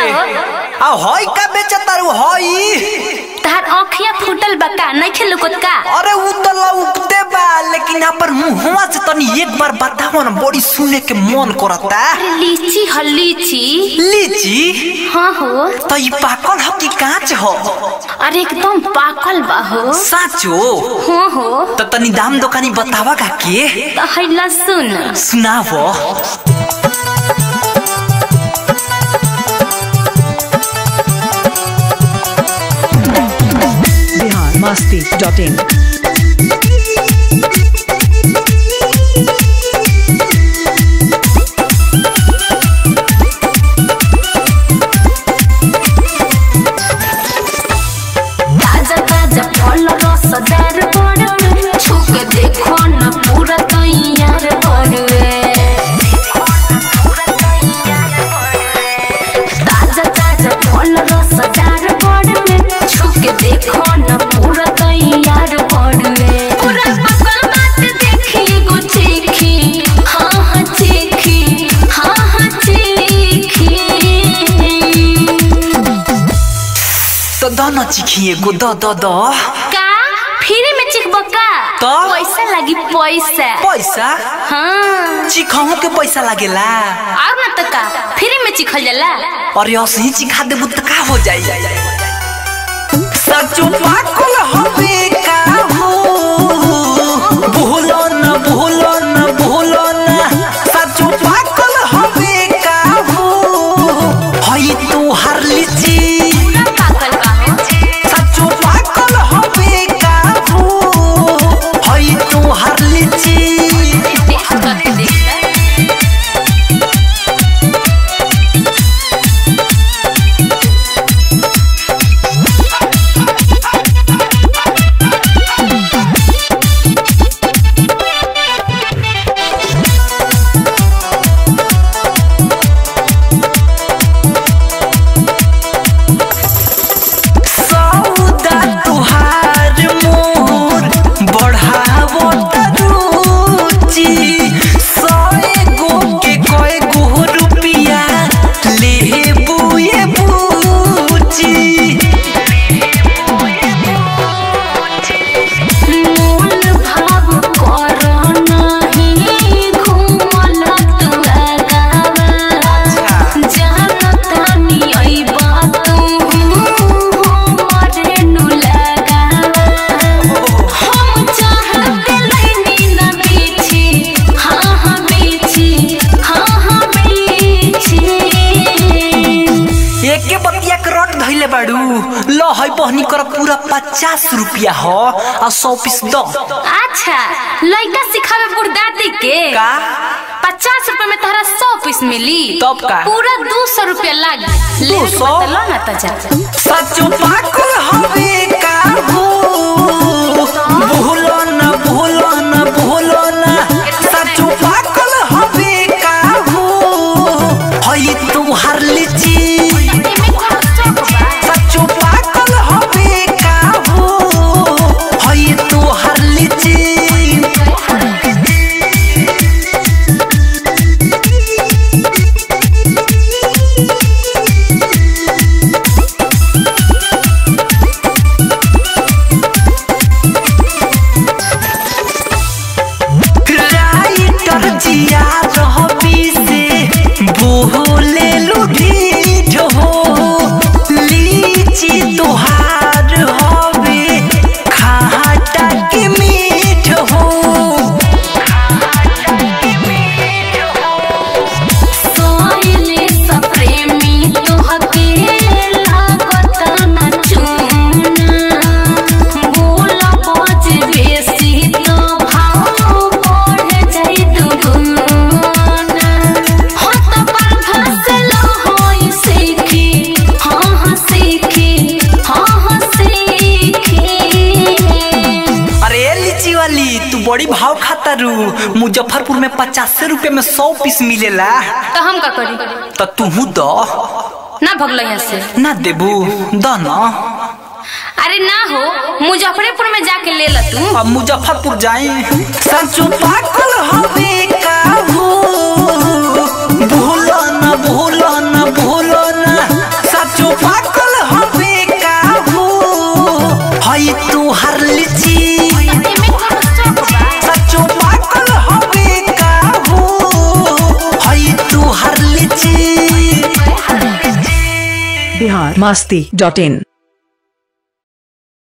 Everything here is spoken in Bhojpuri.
आ हई का बेचा तारू हई तार आँखिया फूटल बा का नहीं खेलुकत का अरे उ तो लौकते बा लेकिन यहाँ पर मुंहवा से तनी एक बार बताओ ना बड़ी सुने के मन करता अरे लीची ह लीची लीची हाँ हो तो ई पाकल ह कि कांच हो अरे एकदम पाकल बा हो साचो हाँ हो तो तनी दाम दुकानी बतावा का के तो हैला सुन सुनावो biharmasti.in ताजा ताजा फल रसदार बड़ छुक देखो न पूरा तैयार बड़वे ताजा ताजा फल रसदार बड़ छुक देखो न पूरा तैयार बड़वे पूरा पकल बात देखी एगो चीखी हाँ हाँ चीखी हाँ हाँ चीखी तो द न चिखिए गो द द द का फ्री में चिखबो का तो? पैसा लगी पैसा पैसा हाँ चिखहू के पैसा लागेला और ना तो का फ्री में चिखल जाला और असही चिखा देबू तो का हो जाई सचो पाकल हवे का हो भूलो न भूलो न भूलो न सचो पाकल हवे का हो हई तू हर लीची पूरा पाकल बा हो। सचो पाकल हवे का हो हई तू हर लीची देख करके देख सौदा तुहार मोर बढ़ावो तरुचि सए गो के कए गो रुपिया लेबुए बुची मोल भाव कर नहीं घूमल तू आगावा जानता नी आई बात हमरे नु लगावा हम चाहते लेनी ना बेची हाँ हाँ बेची हाँ हाँ बेची एके बतिया के रट धइले बाड़ू ल है बहनी कर पूरा पचास रुपिया हो आ सौ पीस दो अच्छा लड़का सिखावे बुरदादी के का पचास रुपए में तारा सौ पीस मिली तब का? पूरा दो सौ रुपया लागी ले 200? लो ना तो जा सचो पाकल हवे का हो भूलो न भूलो न भूलो न सचो पाकल हवे का हो हई तू हर लीची सचो पाकल हवे का हो हई तू हर लीची राइटर जिया रहबी से बोले लुढ़ी हो लीची तोहार हवे खाटा के मीठ हो सोइले सब प्रेमी तोहके लागत ना चूना बोला बज बेसी तो भाव बढ़ जाई दुगुना हो तो पर फसलो होई सीखी हाँ हाँ सीखी हाँ हाँ सीखी अरे लीची वाली तू बड़ी भाव खाता रू मुजफ्फरपुर में पचास रुपए में सौ पीस मिलेला तो हम का करी तो तुहू दो ना भगल यहाँ से ना देबू द न अरे ना हो मुजफ्फरपुर में जाके ले ल तू अब मुजफ्फरपुर जाए सचो पाकल हवे का हो भूलो न भूलो न भूलो न masti.in